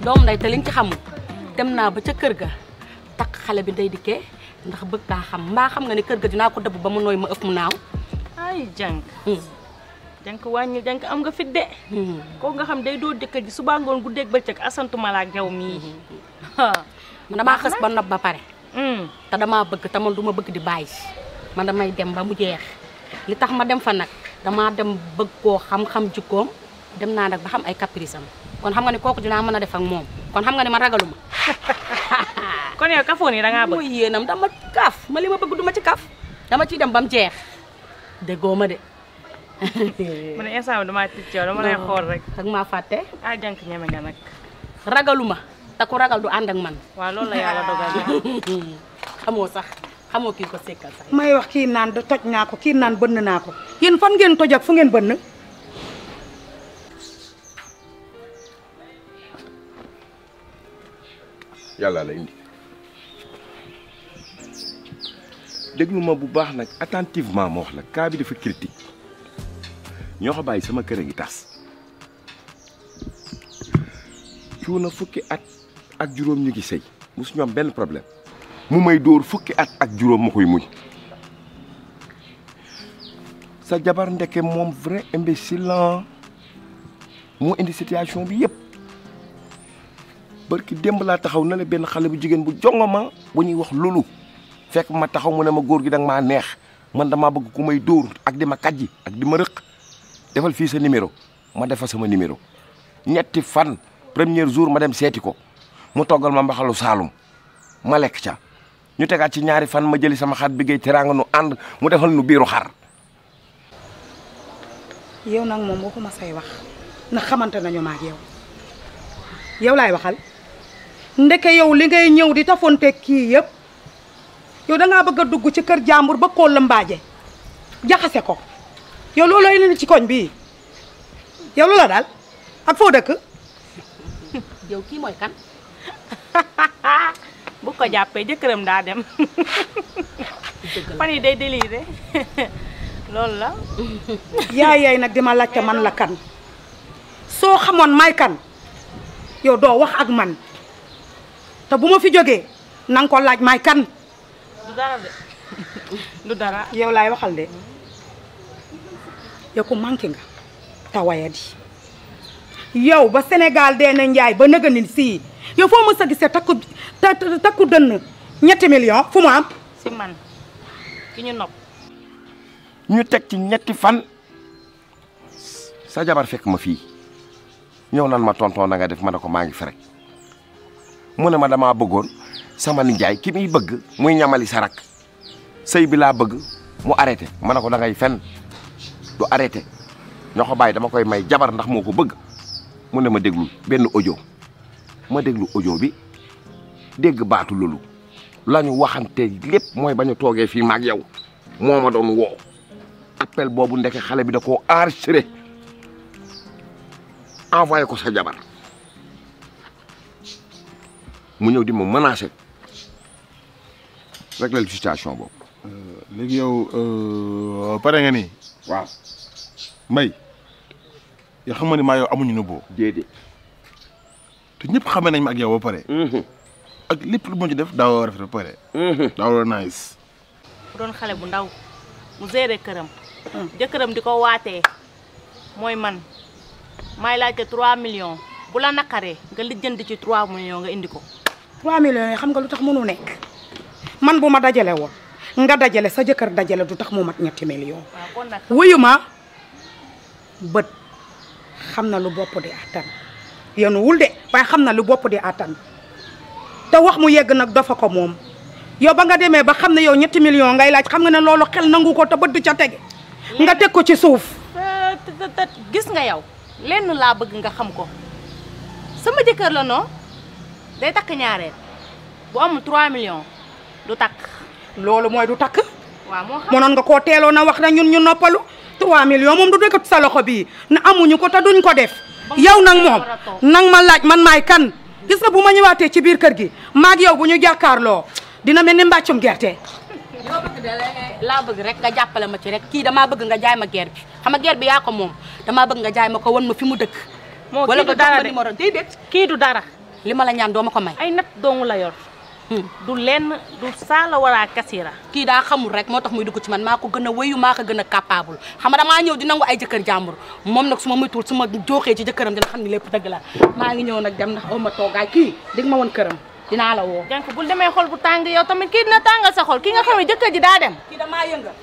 doom nday te li nga ci xamul dem naa ba ca kër ga takk xale bi ndey dikkee ndax bëgg kaa xam mbaa xam nga ne kër ga dinaa ko dëbb ba mu nooy ma ëpp mu naaw ay jànk jànk wàññi jànk am nga fit de kooku nga xam day doo jëkkër ji suba ngoon guddeeg bëccëg asantuma la ak yow mii man damaa xës ba nopp ba pare te damaa bëgg te man du ma bëgg di bàyyi man damay dem ba mu jeex li tax ma dem fa nag damaa dem bëgg koo xam-xam jikkoom dem naa nag ba xam ay caprice am kon xam nga ne kooku dinaa mën a def ak moom kon xam nga ne man ragaluma kon yow kafoo nii da ngaa bëgg mooy yéenam dama kaf ma li ma bëgg du ma ci kaf dama ciy dem ba mu jeex déggoo ma de mu ne instant bi damaa tic yow dama lay xool rek ak maa fàtte ah jànk ñeme nga nag ragaluma te ku ragal du ànd ak man waaw loolu la yàlla dogal na xamoo sax xamoo kii ko sekkal sax may wax kii naan da toj naa ko kii naan bënn naa ko yéen fan ngeen toj ak fu ngeen bënn yàlla la indi déglu ma bu baax nag attentivement ma wax la cas bi dafa critique ñoo ko bàyyi sama kër a ngi tas cuuna fukki at ak juróom ñu ngi sëy mosu ñoom benn problème mu may dóor fukki at ak juróom ma koy muñ sa jabar ndeke moom vrai imbécile la moo indi situation bi yëpp barki démb laa taxaw na la benn xale bu jigéen bu jongoma bu ñuy wax lulu fekk ma taxaw mu ne ma góor gi danga maa neex man damaa bëgg ku may dóor ak di ma kàjji ak di ma rëq defal fii sa numéro ma defa sama numéro ñetti fan premier jour ma dem seeti ko mu toggal ma mbaxalu saalum ma lekk ca ñu tegaat ci ñaari fan ma jëli sama xar bi ngay teraanga nu ànd mu defal nu biiru xar yow nag moom waxuma say wax ndax xamante nañu ma ak yow yow laay waxal ndeke yow li ngay ñëw di tafonte kii yëpp yow da ngaa bëgg a dugg ci kër jàmbur ba koo lëmbaaje jaxase ko yow loolu lay indi ci koñ bii yow loola daal ak foo dëkk yow kii mooy kan bu ko jàppee jëkkëram daa dem fan yi day déliré loolu la yaay yaay nag di ma laajte man la kan soo xamoon may kan yow doo wax ak man te bu ma fi jógee na nga ko laaj may kan du dara de du dara yow laay waxal de yow ku manqué nga te wayadi yow ba Sénégal dee na njaay ba nëga ni sii yow foo ma sa gisee takku ta- ta- takku dënn ñetti million fu mu am si man ki ñu nopp ñu teg ci ñetti fan sa jabar fekk ma fii ñëw nan ma tonton na nga def ma ne ko maa ngi fi rek mu ne ma damaa bëggoon sama nijaay ki muy bëgg muy ñamali sa rak sëy bi laa bëgg mu arrêté ma ne ko da ngay fen du arrêté ñoo ko bàyyi dama koy may jabar ndax moo ko bëgg mu ne ma déglu benn audio ma déglu audio bi dégg baatu loolu la ñu waxante lépp mooy ba ñu toogee fii maag yow moo ma doon woo appel boobu ndeke xale bi da koo enregistré envoyé ko sa jabar mu ñëw di ma menacé rek la situation boobu. léegi yow pare nga ni waaw mbay yoo xam nga ni maa yow amuñu nëbboo déedéet. te ñëpp xamee nañ ma ak yow ba pare ak lépp lu ma ci def daaw rafet ba pare daaw nice bu doon xale bu ndaw mu géré këram jëkkëram di ko waatee mooy man may laajte 3 millions bu la naqaree nga lijjanti ci 3 millions nga indi ko 3 millions yi xam nga lu tax mënu nekk man bu ma dajale woon nga dajale sa jëkkër dajale du tax mu mat ñetti millions waaw kon nag wuyu ma bët xam na lu bopp di attan yéen wul de waaye xam na lu bopp di attan te wax mu yegg nag dafa ko moom yow ba nga demee ba xam ne yow ñetti millions ngay laaj xam nga ne loolu xel nangu ko te bët du ca tege nga teg ko ci suuf te te te gis nga yow lenn laa bëgg nga xam ko sama jëkkër la non day takk ñaareel bu amul 3 millions du takk loolu mooy du takk waaw moo xam mënoon nga koo teeloon a wax na ñun ñu noppalu 3 millions moom du dëkk sa loxo bii na amuñu ko te duñ ko def yow nag moom nang ma laaj man maay kan gis nga bu ma ñëwaatee ci biir kër gi maag yow bu ñu jàkkaarloo dina mel ni mbàccum gerte loo bëgg de laa bëgg rek nga jàppale ma ci rek kii damaa bëgg nga jaay ma geer bi xam nga geer bi yaa ko moom damaa bëgg nga jaay ma ko wan ma fi mu dëkk moo wala kii du nga jox dara ma de numéro déedéet kii du dara li ma la ñaan doo ma ko may ay nat doomu la yor du lenn du saala wala kasira kii daa xamul rek moo tax muy dugg ci man maa ko gën a wéyu maa ko gën a capable xam nga damaa ñëw di nangu ay jëkkër jàmbur moom nag su ma moytuwul su ma jooxee ci jëkkëram dina xam ni lépp dëgg la maa ngi ñëw nag dem ndax aw ma toogaay kii dig ma woon këram dinaa la woo jank bul demee xol bu tàng yow tamit kii dina tàngal sa xol ki nga xam ne jëkkër ji daa dem kii damaa yëngal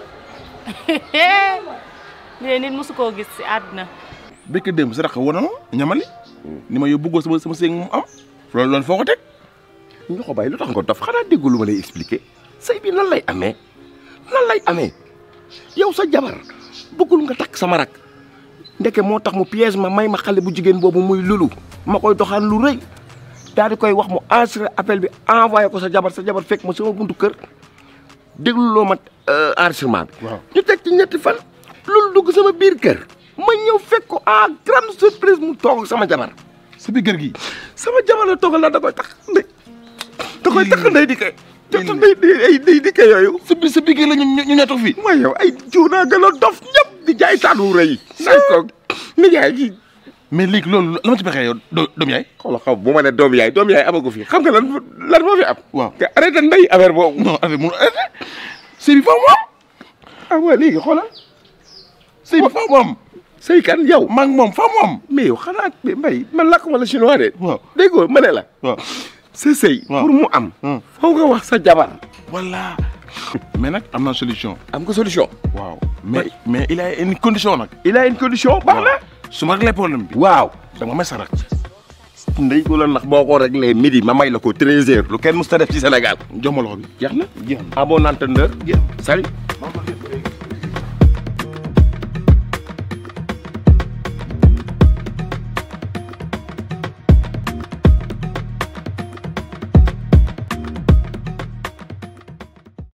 lii nit mosu koo gis si àdduna bëkk démb sa rax woon na ma ñamali ni ma yow bëggoo sama sama séeg moom am loolu loolu foo ko teg ñu ko bàyyi lu tax nga dof xanaa déggu lu ma lay expliquer sëy bi nan lay amee nan lay amee yow sa jabar bëggul nga takk sama rak ndeke moo tax mu piège ma may ma xale bu jigéen boobu muy lulu ma koy doxaan lu rëy daal di koy wax mu enregistré appel bi envoyé ko sa jabar sa jabar fekk ma sama buntu kër déglu loo ma enregistrement bi. waaw ñu teg ci ñetti fan loolu dugg sama biir kër ma ñëw fekk ko en grande surprise mu toog ak sama jabar sa biir kër gi sama jabar la toogal la da koy tax ndey da koy tax ndey di kay te ndey di ay ndey di kay yooyu sa biir sa biir kër la ñu ñu ñoo toog fii mooy yow ay cuunaa gën a dof ñëpp di jaay taatu rëy naan ko nijaay gi mais léegi loolu la ma ci pexee yow doo doom yaay xoolal xam bu ma ne doom yaay doom yaay amagu fi xam nga lan lan moo fi am waaw nga arrêté ndey affaire boobu non affaire mu arrêté sëy bi faaw mu am ah waaw léegi xoolal sëy bi faaw mu am sëy kan yow maa ngi moom faaw mu am mais yow xanaa mbay man lakk wala chinois de waaw dégg nga ma ne la waaw sa sëy waaw. pour mu am Hmm. faw nga wax sa jabar voilà mais nag am na solution am nga solution waaw mais mais il a une condition nag il a une condition baax na su ma réglé problème bi waaw da nga may sarak ndey ko la ndax boo ko réglé midi ma may la ko 13 heures lu kenn mus ta def ci Sénégal jox ma loxo bi jeex na jeex na à bon entendeur jeex salut na